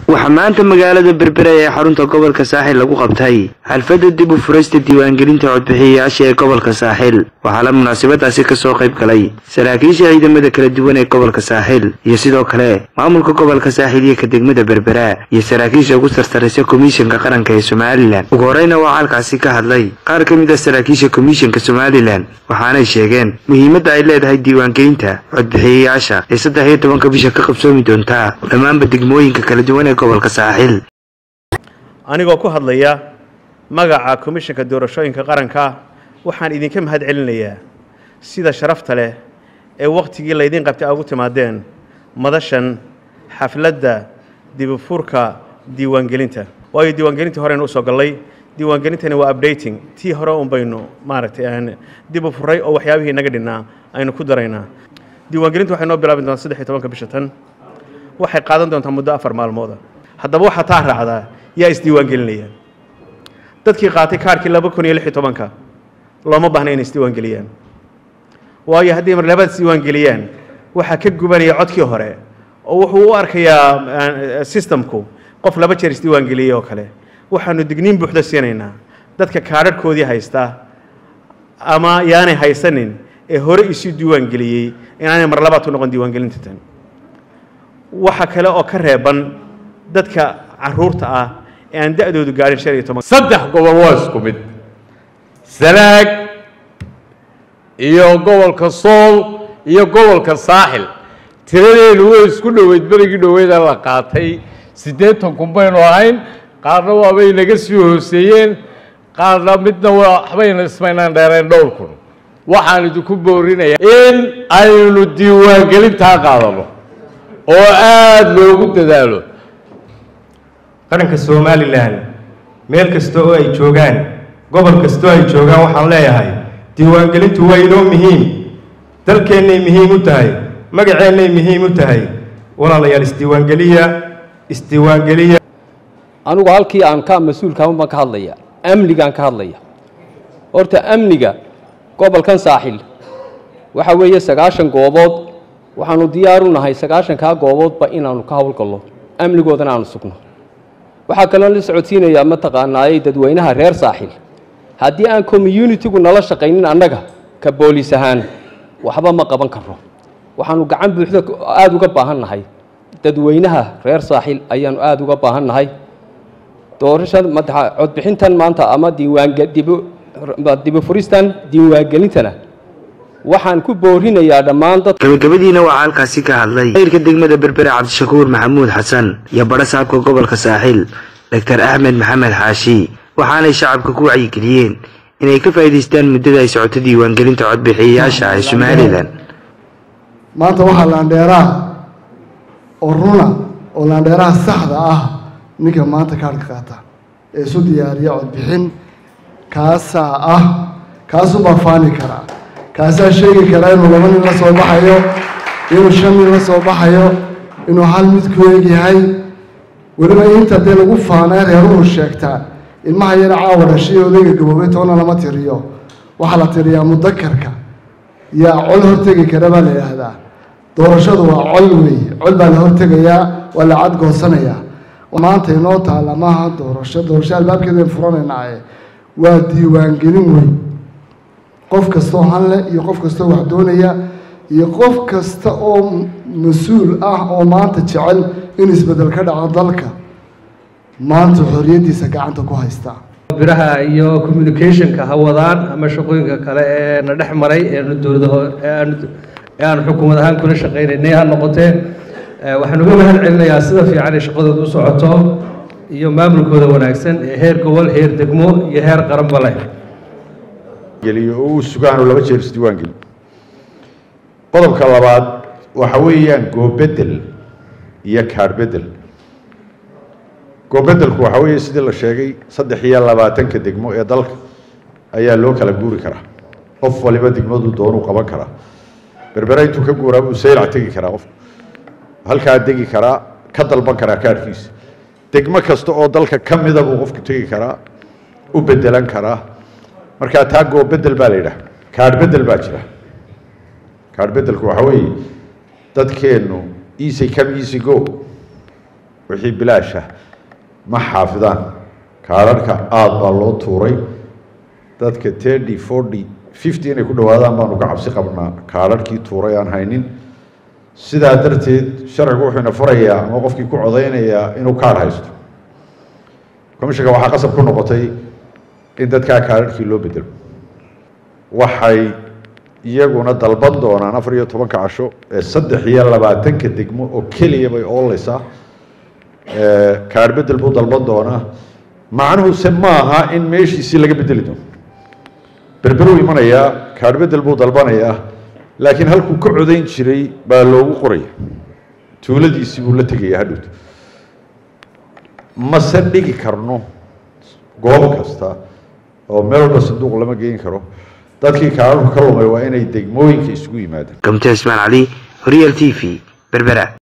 waxaa maanta magaalada berbera ee xarunta gobolka saaxil lagu qabtay xalfadda dib u furaysta diiwaangelinta codbixiyayaasha ee gobolka saaxil waxaana munaasabadaasi kasoo qayb galay saraakiisha ciidamada kala duwan ee gobolka saaxil iyo sidoo kale maamulka gobolka saaxil iyo ka degmada berbera iyo saraakiisha ugu sarsaraysa komishanka qaranka ee somalilan ugu horeyna waxaa halkaasi ka hadlay qaar ka mid ah saraakiisha komishanka somalilan waxaanay sheegeen muhiimadda ay leedahay diiwaangelinta codbixiyayaasha ee saddex iyo tobanka bisha ka qabsoomi doontaa dhammaanba degmooyinka kala duwan ee gobolka saaxil anigoo ku hadlaya magaca komishanka doorashooyinka qaranka waxaan idinka mahad celinayaa sida sharafta leh ee wakhtigii laydiin qabtay aa ugu timaadeen madashan xafladda dibufurka diiwaangelinta waayo diiwaangelintii horeynu usoo gallay diiwaangelintani waa updating tii hore un baynu maaragtay aan dib u furay oo waxyaabihii naga dhinnaa aynu ku daraynaa diiwaangelintu waxay noo bilaabi doontaa saddex iyo tobanka bisha tan waxay qaadan doontaa muddo afar maalmooda haddaba waxaa taa raacdaa yaa isdiiwaangelinaya dadkii qaatay kaarkii laba kun iyo lix iyo tobanka looma baahna inay isdiiwaangeliyaan waayo haddii mar labaad isdiiwaangeliyaan waxaa ka gubanaya codkii hore oo wuxuu u arkayaa systemku qof laba jeer isdiiwaangeliyey oo kale waxaanu digniin buuxda siinaynaa dadka kaadharhkoodii haysta ama yaanay haysanin ee hore isu diiwaangeliyey inaanay mar labaad ku noqon diiwaangelinta tan waxa kale oo ka reeban dadka caruurta ah ee aan da-doodu gaadhin shan iyo toban saddex gobol waa isku mid sanaag iyo gobolka sool iyo gobolka saaxil tiradeenu way isku dhoweyd berigii dhoweeda la qaatay siddeetan kun baynu ahayn qaarna waabay naga sii hooseeyeen qaarna midna waxbayna ismaynaan dheereen dhowr kun waxaan idinku boorinayaa in aynu diiwaangelintaa qaadano oo aada loogu dadaalo qaranka somalilan meel kasta oo ay joogaan gobol kasta oo ay joogaan waxaan leeyahay diiwaangelintu waa inoo muhiim dalkeennay muhiim u tahay magaceennay muhiim u tahay walaalayaal isdiiwaangeliya isdiiwaangeliya anigu halkii aan ka mas-uulkaama baan ka hadlaya amnigaan ka hadlaya horta amniga gobolkan saaxil waxa weeye sagaashan goobood waxaanu diyaaru nahay sagaashankaa gooboodba inaanu ka howlgallo amnigoodana aanu sugno waxaa kaloo la socodsiinayaa mataqaanaayey dadweynaha reer saaxil haddii aan communitigu nala shaqaynin annaga ka booliis ahaan waxba ma qaban karno waxaanu gacan buuxda aada uga baahan nahay dadweynaha reer saaxil ayaanu aada uga baahan nahay doorashada madaxa codbixintan maanta ama dibufuristan diiwaangelintana waxaan ku boorinayaa dhammaan dad gabagabadiina waxaa halkaasi ka hadlay mayrka degmada berbere cabdishakuur maxamuud xasan iyo badha saabka gobolka saaxil doctor axmed maxamed xaashi waxaanay shacabka ku wacyigeliyeen inay ka faa'iidaystaan muddada ay socoto diiwaangelinta codbixiyayaasha ee somalilan maanta waxaa laandheeraha oo runa oo laandheeraha saxda ah ninka maanta kaarhka qaata ee isu diyaariya codbixin kaasaa ah kaasuu baa faani karaa kaasaa sheegi karaa inuu laba nin la soo baxayo inuu shan nin la soo baxayo inuu hal mid ku eegyahay weliba inta dee lagu faanay reeruhu sheegtaa ilmaha yar caawa dhashay odayga gaboobay toona lama tiriyo waxaa la tiriyaa mudakarka yaa col hortegi kara baa la yidhaahdaa doorashadu waa col weeye col baa la hortegayaa waa la cadgoosanayaa maanta inoo taalla maaha doorasho doorasho albaabkeedaen furanaynaaye waa diiwaangelin weyn qof kastoo hanle iyo qof kastoo wax doonaya iyo qof kasta oo mas-uul ah oo maanta jecel in isbeddel ka dhaco dalka maanta xorriyaddiisa gacanta ku haysta biraha iyo communicationka ha wadaan ama shaqooyinka kale ee na dhex maray eenu dowladaho ee aanu xukuumad ahaan kula shaqaynaynay ha noqotee waxaan uga mahad celinayaa sida fiican ay shaqadooda u socoto iyo maamulkooda wanaagsan ee heer gobol heer degmo iyo heer qaranba leh geliyo oo uu sugaanu laba jeer isdiiwaangeli qodobka labaad waxa weeyaan goobedel iyo kaarbedel goobedelku waxa weeye sidii la sheegay saddex iyo labaatanka degmo ee dalka ayaa loo kala guuri karaa qof waliba degmadu doonuu qaban karaa berbera intuu ka guuraa buu saylac tegi karaa qofku halkaa degi karaa ka dalban karaa kaarhkiisa degmo kasta oo dalka ka mida buu qofku tegi karaa u bedelan karaa markaa taa goobedel baa la yidhaha kaadh bedel baa jira kaadh bedelku waxa weeye dadkeennu easy come easy go wixii bilaasha ma xaafidaan kaadharhka aada baa loo tuuray dadka thirty forty fifty inay ku dhowaadaan baanu ka cabsi qabnaa kaadharhkii tuuray aan haynin sidaa darteed sharcigu wuxuu ina farayaa ama qofkii ku codaynayaa inuu kaadh haysto commishanka waxaa qasab ku noqotay in dadkaa kaadharhkii loo bedelo waxay iyaguna dalban doonaan afar iyo tobanka casho ee saddex iyo labaatanka degmo oo keliya bay ooleysaa kaadh bedel buu dalban doonaa macnuhuse maaha in meeshiisii laga bedeli doono berberuu imanayaa kaadh bedel buu dalbanayaa laakiin halkuu ka codayn jiray baa loogu qoraya tuuladiisii buu la tegaya hadhowt mase dhigi karno goob kasta oo meel walba sanduuq lama geyn karo dadkii kaadharku ka lumay waa inay degmooyinka isugu yimaadaan gamte ismaan cali horyal t v berbera